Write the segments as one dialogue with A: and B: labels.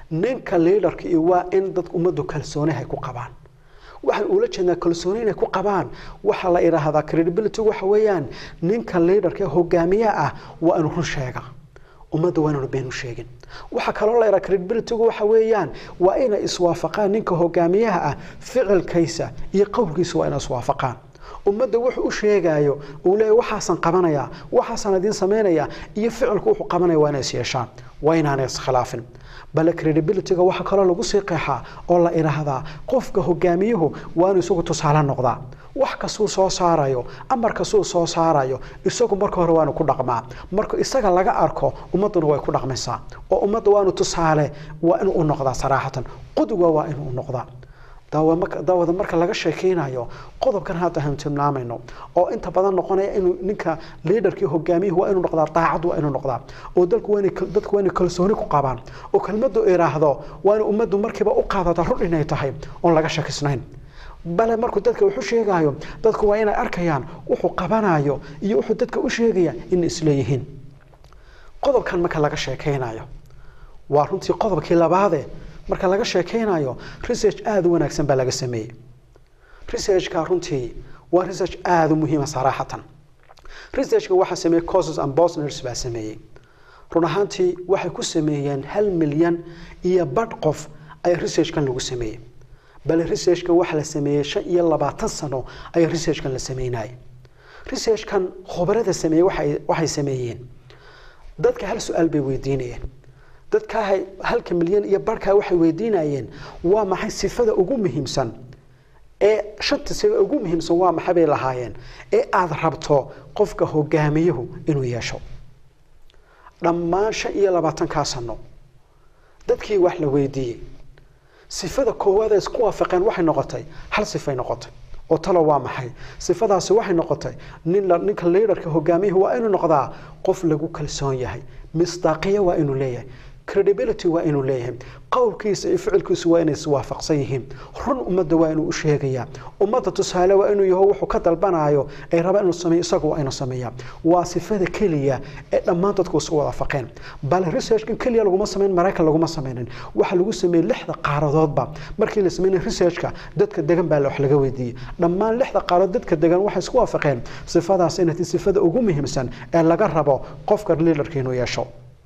A: ninka liidarka iyo waa in dadka ummaddu kalsooni ay ku qabaan waxaan ula jeednaa kalsooni inay ku qabaan waxaa la idhaahdaa credibility waxa weeyaan ninka liidarka hogaamiyaha ah waa inuu run sheega ummadda waa inaanu been u sheegin waxaa kaloo la idhaha credibilitygu waxa weeyaan waa inay iswaafaqaan ninka hogaamiyaha ah ficilkiisa iyo qowlkiisa waa inay iswaafaqaan ummadda wuxuu u sheegaayo uu leeyahy waxaasan qabanayaa waxaasan idiin samaynayaa iyo ficilku wuxuu qabanaya waa inay is yeeshaan waa inaanay iskhilaafin bale credibilityga waxaa kaloo lagu sii qeexaa oo la idhaahdaa qofka hogaamiyuhu waa inuu isagu tusaale noqdaa wax kastuu soo saarayo amar kastuu soo saarayo isagu marka hore waanu ku dhaqmaa marka isaga laga arko ummadduna way ku dhaqmaysaa oo ummadda waanu tusaale waa inuu u noqdaa saraaxatan qudwa waa inuu u noqdaa daawada marka laga sheekeynayo qodobkan hadda aynu tilmaamayno oo inta badan noqonaya inuu ninka liidarkii hogaamiyuhu waa inuu noqdaa daacad waa inuu noqdaa oo dalku waa dadku waa inay kalsooni ku qabaan oo kelmaddu iraahdo waa in ummaddu markiiba u qaadata run inay tahay oon laga shakisnayn bale markuu dadka wuxu sheegayo dadku waa inay arkayaan wuxuu qabanayo iyo wuxuu dadka u sheegaya in isleeyihiin qodobkan marka laga sheekeynayo waa runtii qodobkii labaade marka laga sheekeynayo research aada u wanaagsan baa laga sameeyey researchka runtii waa research aada u muhiima saraaxatan researchka waxaa sameeyey causes and bosners baa sameeyey run ahaantii waxay ku sameeyeen hal milyan iyo badh qof ayaa researchkan lagu sameeyey bale researchkan waxaa la sameeyey shan iyo labaatan sano ayaa researchkan la sameynayay researchkan khubarada sameeyey waxay waxay sameeyeen dadka hal su-aal bay weydiinayeen dadkaa halka milyan iyo barhkaa waxay weydiinayeen waa maxay sifada ugu muhiimsan ee shanta sifa ugu muhiimsan waa maxay bay lahaayeen ee aada rabto qofka hogaamiyuhu inuu yeesho dhammaan shan iyo labaatankaa sano dadkii wax la weydiiyey sifada koowaad ay isku waafaqeen waxay noqotay hal sifay noqotay oo talo waa maxay sifadaasi waxay noqotay nin ninka liidarka hogaamiyuhu waa inuu noqdaa qof lagu kalsoon yahay misdaaqiya waa inuu leeyahay credibility waa inuu leeyahay qowlkiisa iyo ficilkiisu waa inay iswaafaqsan yihiin run ummadda waa inuu u sheegayaa ummadda tusaale waa inuu yaho wuxuu ka dalbanaayo ay rabaan inuu sameeyo isagu waa inuu sameeyaa waa sifada keliya ee dhammaan dadku isku waafaqeen bale researchkan keliya laguma sameyn maraykan laguma sameynin waxaa lagu sameeyey lixda qaaradoodba markii la sameynay researchka dadka degan baa wax laga weydiiyey dhammaan lixda qaaradood dadka degan waxay isku waafaqeen sifadaas inay tahay sifada ugu muhiimsan ee laga rabo qofka leaderka inuu yeesho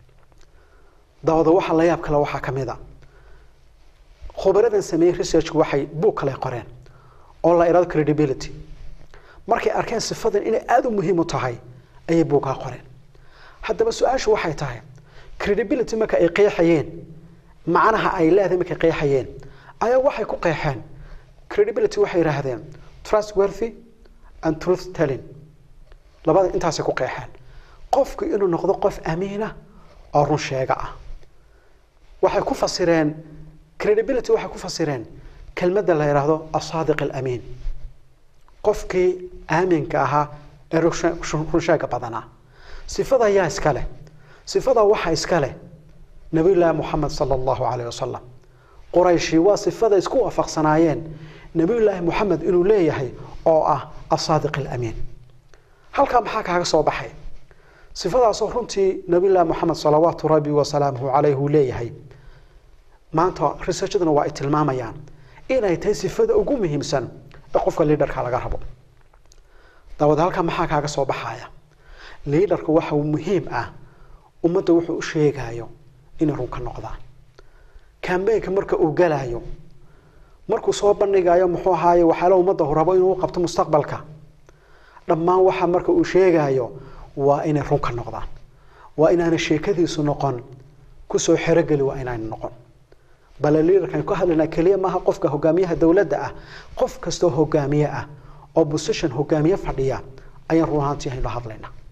A: daawada waxa la yaab kale waxaa ka mid a khubaradan sameeyey researchku waxay buug kale qoreen oo la idhahdo credibility markay arkeen sifadan inay aada u muhiim u tahay ayay buugkaa qoreen haddaba su-aashu waxay tahay credibility marka ay qeexayeen macnaha ay leedahay markay qeexayeen ayaa waxay ku qeexeen credibility waxay yidhaahdeen trustworthy and truth telling labada intaasay ku qeexeen qofku inuu noqdo qof amiina oo run sheega ah waxay ku fasireen credibility waxay ku fasireen kelmadda la yidhaahdo asaadiq alamiin qofkii aaminka ahaa ee runsheega badanaa sifada ayaa iska leh sifada waxaa iska leh nabiyullaahi moxamed sala allahu calayh wasalam qurayshi waa sifada isku waafaqsanaayeen nabiyullaahi moxamed inuu leeyahay oo ah asaadiq alamiin halkaa maxaa kaaga soo baxay sifadaasoo runtii nabiyullaahi moxamed salawaatu rabbi wasalaamuhu calayh uu leeyahay maanta researchaduna waa ay tilmaamayaan inay tahay sifada ugu muhiimsan ee qofka liidarka laga rabo daawad halkaa maxaa kaaga soo baxaya liidarka waxa muhiim ah ummadda wuxuu u sheegayo inay run ka noqdaan kambeynka marka uu galayo markuu soo bandhigayo muxuu ahaaye waxyaala ummadda hu rabo inuu qabto mustaqbalka dhammaan waxa marka uu sheegayo waa inay run ka noqdaan waa inaana sheekadiisu noqon kusoo xerogeli waa inaana noqon bale liidarkan ka hadlaynaa keliya maaha qofka hogaamiyaha dowladda ah qof kastoo hogaamiye ah oo position hogaamiye fadhiya ayaan run ahaantii aynu hadlaynaa